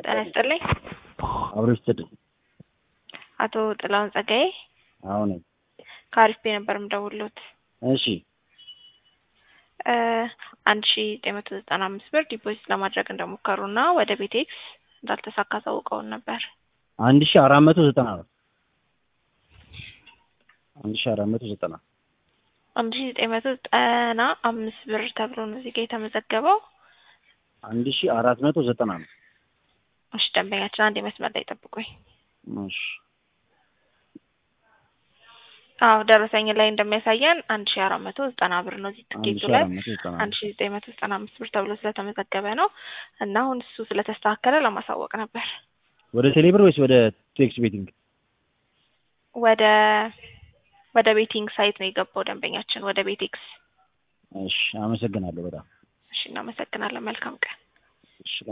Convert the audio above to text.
ጤና ይስጥልኝ። አብሮ ይስጥልኝ። አቶ ጥላሁን ጸጋዬ አሁን ከአሪፍ ቤ ነበር የምደውልዎት። እሺ አንድ ሺ ዘጠኝ መቶ ዘጠና አምስት ብር ዲፖዚት ለማድረግ እንደሞከሩ እና ወደ ቤቴክስ እንዳልተሳካ ታውቀውን ነበር። አንድ ሺ አራት መቶ ዘጠና ነው። አንድ ሺ አራት መቶ ዘጠና አንድ ሺ ዘጠኝ መቶ ዘጠና አምስት ብር ተብሎ ነው እዚህ ጋ የተመዘገበው። አንድ ሺ አራት መቶ ዘጠና ነው። እሺ ደንበኛችን አንድ መስመር ላይ ጠብቁኝ። እሺ አዎ ደረሰኝ ላይ እንደሚያሳየን አንድ ሺ አራት መቶ ዘጠና ብር ነው እዚህ አንድ ትኬቱ ሺ ላይ አራት መቶ ዘጠና አንድ ሺ ዘጠኝ መቶ ዘጠና አምስት ብር ተብሎ ስለተመዘገበ ነው እና አሁን እሱ ስለተስተካከለ ለማሳወቅ ነበር። ወደ ቴሌብር ወይስ ወደ ቴክስ ቤቲንግ? ወደ ወደ ቤቲንግ ሳይት ነው የገባው ደንበኛችን ወደ ቤቴክስ። እሺ አመሰግናለሁ በጣም እሺ እናመሰግናለን። መልካም ቀን። እሺ